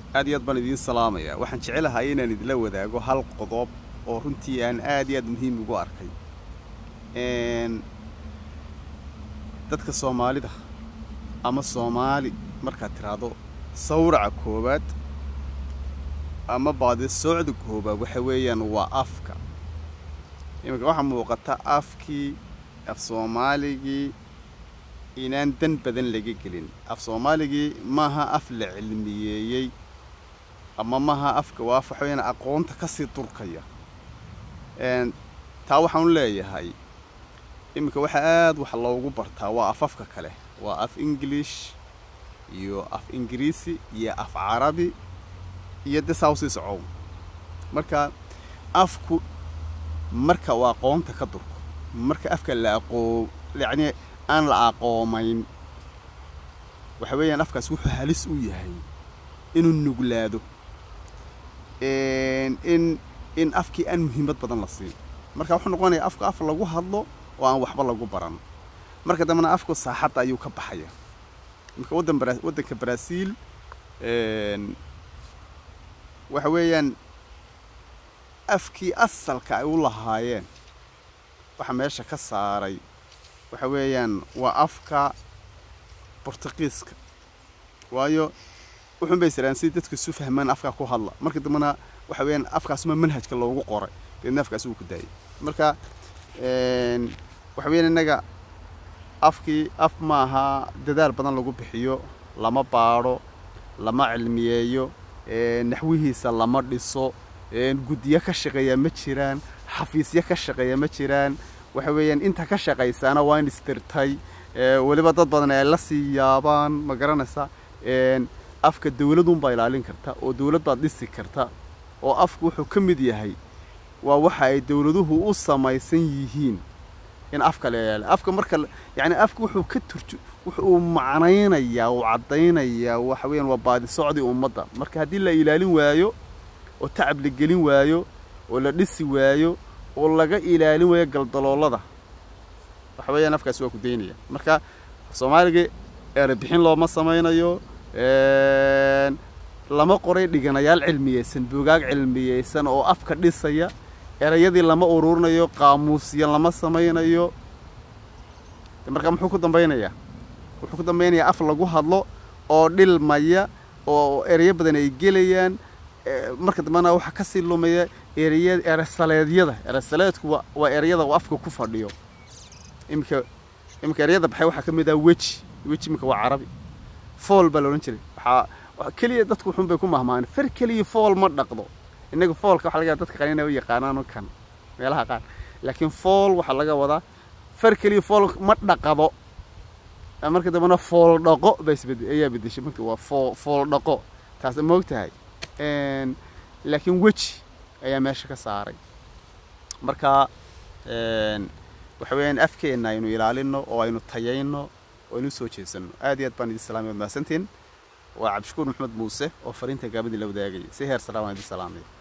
aad iyo aad baan idiin salaamayaa waxaan jecelahay inaan idinla wadaago hal qodob oo runtii aan aad iyo aad muhiim ugu arkay dadka soomaalida ama soomaali markaad tiraahdo sawraca koowaad ama baadi soocda koowaad waxa weeyaan waa afka iminka waxaa muuqata afkii af soomaaligii inaan dan badan laga gelin af soomaaligii maaha af la cilmiyeeyey ama maaha afka waa af waxa weyaan aqoonta kasii durkaya taa waxaan leeyahay iminka waxa aad wax loogu bartaa waa afafka kale waa af english iyo af ingiriisi iyo af carabi iyo de saa usii socow marka afku marka uu aqoonta ka durko marka afka la aqoo yacni aan la aqoomayn waxa weeyaan afkaas wuxuu halis u yahay inuu nuglaado in in afkii aan muhiimad badan la siin marka wuxuu noqonaya afka af lagu hadlo oo aan waxba lagu baran marka dambena afku saaxadda ayuu ka baxaya marka waddan bara waddanka brazil waxa weeyaan afkii asalka ay u lahaayeen waxa meesha ka saaray waxa weeyaan waa afka bortuqiiska waayo wuxuun bay siraan si dadku isu fahmaan afkaa ku hadla marka dambena waxa weeyaan afkaasuma manhajka loogu qoray deedna afkaas wuu ku daayay marka waxa weeyaan innaga afkii af maaha dadaal badan lagu bixiyo lama baadho lama cilmiyeeyo naxwihiisa lama dhiso guddiyo ka shaqeeya ma jiraan xafiisyo ka shaqeeya ma jiraan waxa weeyaan inta ka shaqaysaana waa in istirtay weliba dad badan ay la sii yaabaan ma garanaysa afka dawladunbaa ilaalin karta oo dawlad baad dhisi karta oo afku wuxuu ka mid yahay waa waxa ay dawladuhu u samaysan yihiin in afka la ilaaliyo afka marka yacni afka wuxuu ka turju wuxuu macnaynayaa uu caddaynayaa waxa weeyaan waa baadi socdii ummadda marka haddii la ilaalin waayo oo tacab la gelin waayo oo la dhisi waayo oo laga ilaalin waayo galdaloolada waxa weeyaan afkaasi waa ku daynaya marka soomaaliga erebixin looma samaynayo lama qoray dhiganayaal cilmiyeysan buugaag cilmiyeysan oo afka dhisaya erayadii lama ururinayo qaamuusya lama samaynayo marka muxuu ku dambaynayaa wuxuu ku dambaynayaa af lagu hadlo oo dhilmaya oo erayo badan ay gelayaan marka dambena waxaa kasii lumaya eraya eresaleedyada eresaleedku waa erayada uu afka ku fadhiyo iminka iminka erayada baxay waxaa ka mid ah weji weji iminka waa carabi fool baa la odhan jiray waxaa keliya dadku wuxuun bay ku mahmaan far keliya fool ma dhaqdo innaga foolka waxa laga yaaba dadka qanin ay u yaqaanaan kan meelaha qaar laakiin fool waxaa laga wadaa far keliya fool ma dhaqado marka dambena fool dhaqo baa isbed ayaa bedeshay marka waa foo fool dhaqo taas ma og tahay laakiin weji ayaa meesha ka saaray marka waxa weeyaan afkeenna aynu ilaalino oo aynu tayayno oo aynu soo jeesanno aad iyo aad baan idin salaamay waad mahadsantiin waa cabdishakuur maxamed muuse oo fariinta gaabadii la wadaagaya si heer salaam aan idin salaamay